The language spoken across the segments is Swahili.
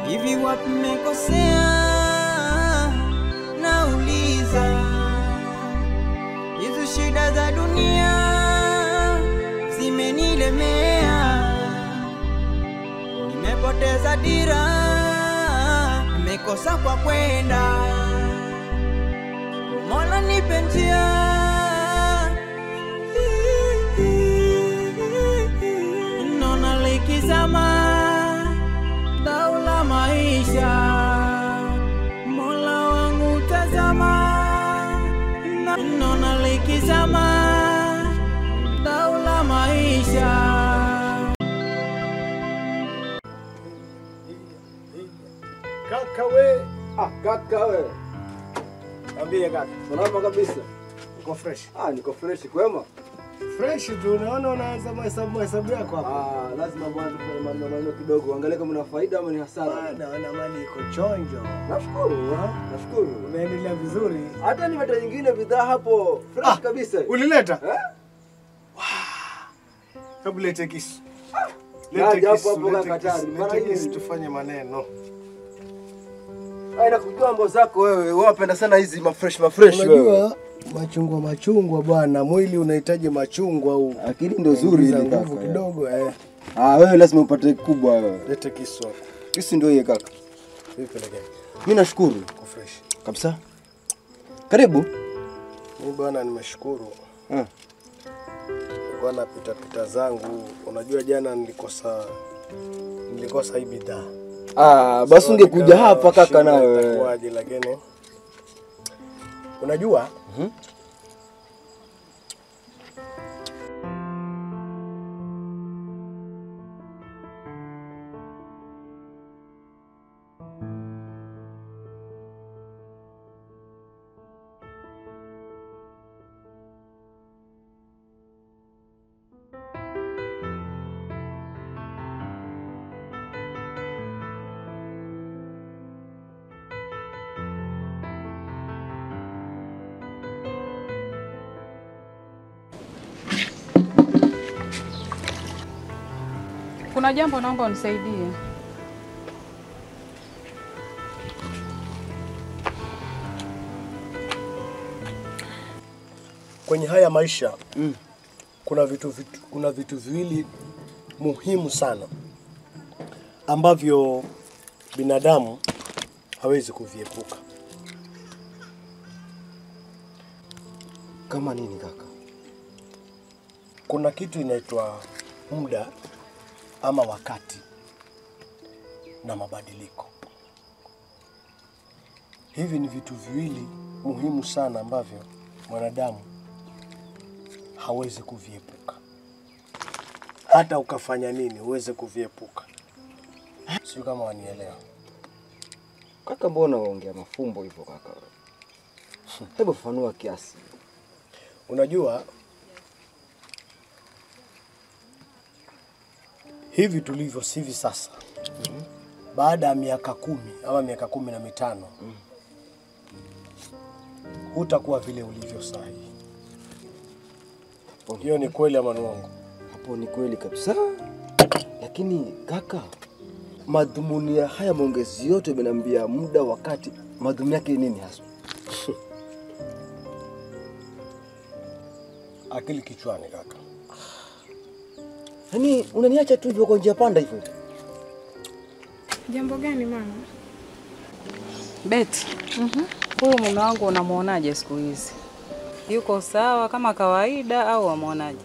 hivi wapi mmekosea? Nauliza, hizo shida za dunia zimenilemea, nimepoteza dira, nimekosa kwa kwenda. Mola nipe njia naona likizama dau la maisha. Mola wangu tazama, na- naona likizama dau la maisha. Kaka we, Ah, kaka we. ambie kaka, Salama kabisa. uko fresh Ah, niko fresh kwema. fresh tu. Unaona unaanza mahesabu mahesabu yako hapa. Ah, lazima mwanzo kufanya maneno maneno kidogo. Angalia kama una faida ama ni hasara. Ah, naona mali iko chonjo. Nashukuru. Ah. Nashukuru. Unaendelea vizuri. Hata nimeta nyingine bidhaa hapo fresh Ah, kabisa. Ulileta? Eh? Hebu lete kisu. Naja Lete hapo kisu, hapo lete kaka kisu, tayari. Mara lete hii- kisu tufanye maneno. Ai nakujua mambo zako wewe. Wewe unapenda sana hizi mafresh mafresh wewe. Unajua machungwa machungwa bwana, mwili unahitaji machungwa huu. Akili ndio zuri za hizi nguvu kaka. kidogo eh. Ah, wewe lazima upate kubwa wewe. Lete kisu hapo. Kisi ndio hiyo kaka. Vipi lakini? Mimi nashukuru Uko fresh. kabisa. Karibu. Mimi bwana nimeshukuru. Ah. Nilikuwa napita pita zangu. Unajua jana nilikosa nilikosa hii bidhaa. Ah, basi ungekuja hapa kaka na wewe. Itakuwaje lakini unajua Kuna jambo naomba unisaidie. kwenye haya maisha mm. kuna vitu, vitu kuna vitu viwili muhimu sana ambavyo binadamu hawezi kuviepuka. Kama nini kaka? Kuna kitu inaitwa muda ama wakati na mabadiliko. Hivi ni vitu viwili muhimu sana ambavyo mwanadamu hawezi kuviepuka. Hata ukafanya nini, huwezi kuviepuka. Sio kama wanielewa. Kaka, mbona waongea mafumbo hivyo kaka? Hebu fafanua kiasi. Unajua hivi tulivyo sivi sasa, baada ya miaka kumi ama miaka kumi na mitano hutakuwa vile ulivyo saa hii. Hiyo ni kweli ama ni uongo? Hapo ni kweli kabisa, lakini kaka, madhumuni ya haya maongezi yote umeniambia muda, wakati, madhumuni yake ni nini hasa? Akili kichwani kaka. Yaani unaniacha tu hivyo kwa njia panda hivyo? Jambo gani mama? Beti, huyu mume wangu unamwonaje siku hizi? Yuko sawa kama kawaida au wamwonaje?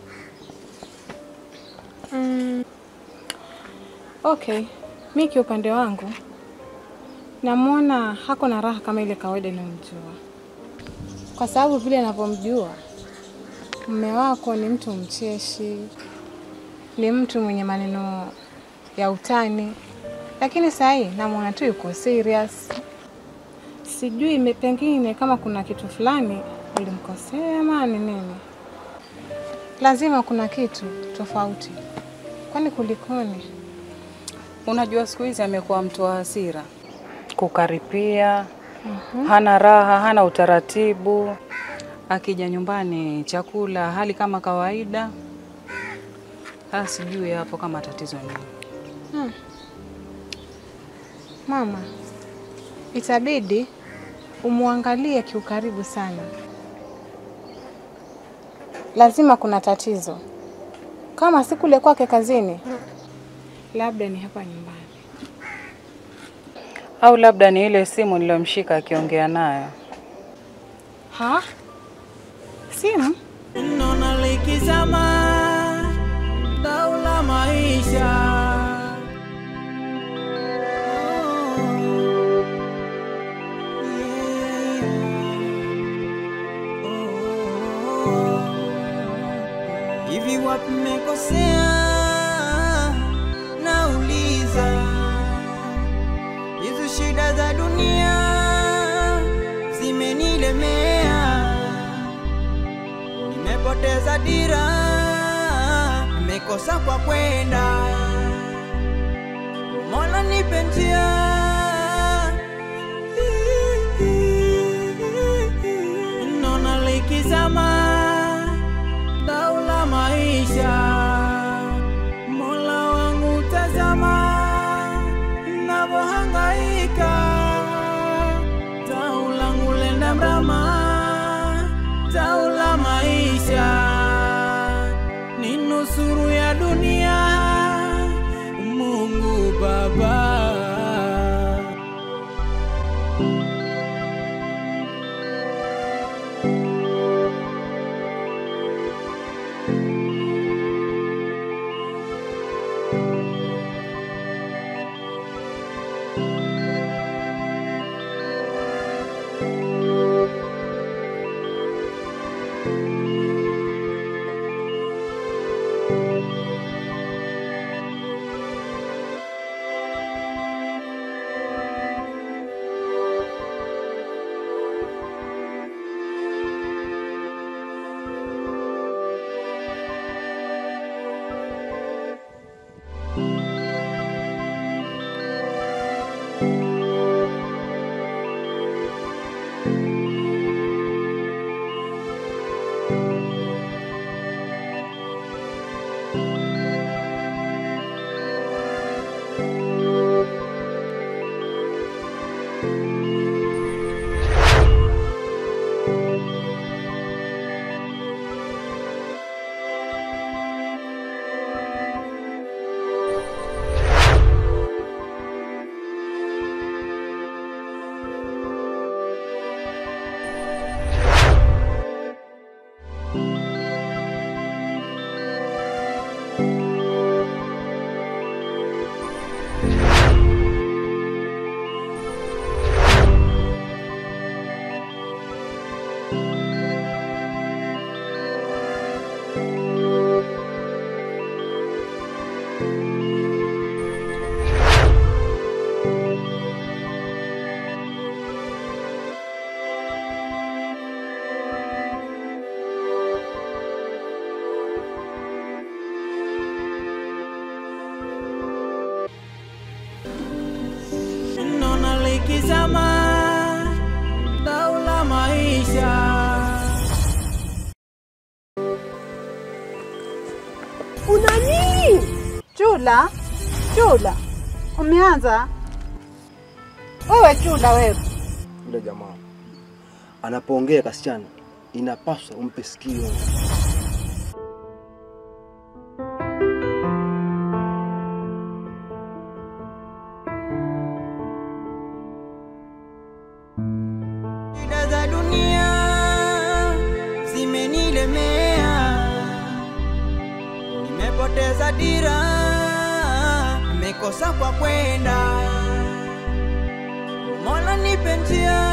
Mm, okay, mi kiupande wangu namwona hako na raha kama ile kawaida inayomjua, kwa sababu vile anavyomjua mume wako ni mtu mcheshi, ni mtu mwenye maneno ya utani, lakini saa hii namwona tu yuko serious. Sijui ime- pengine kama kuna kitu fulani ulimkosea ama ni nini. Lazima kuna kitu tofauti. Kwani kulikoni? Unajua siku hizi amekuwa mtu wa hasira, kukaripia, hana raha, hana utaratibu. Akija nyumbani chakula hali kama kawaida. Sasa sijui hapo kama tatizo nini. Mama, itabidi umwangalie kiukaribu sana. Lazima kuna tatizo, kama si kule kwake kazini, labda ni hapa nyumbani. Au labda ni ile simu niliyomshika akiongea nayo. Ha? Simu? Nona likizama dau la maisha Hivi wapi mmekosea? Nauliza, hizo shida za dunia zimenilemea nimepoteza dira, nimekosa kwa kwenda. Mola nipe njia. Nona likizama dau la maisha, Mola wangu tazama navyohangaika, dau langu lenda mrama, dau la maisha ni nusuru ya dunia, Mungu Baba. Nona likizama dau la maisha Una nini? Chula, Chula, umeanza wewe? Chula wewe, Yule jamaa anapoongea kasichana, inapaswa umpe sikio. shida za dunia zimenilemea, nimepoteza dira, nimekosa kwa kwenda. Mola nipe njia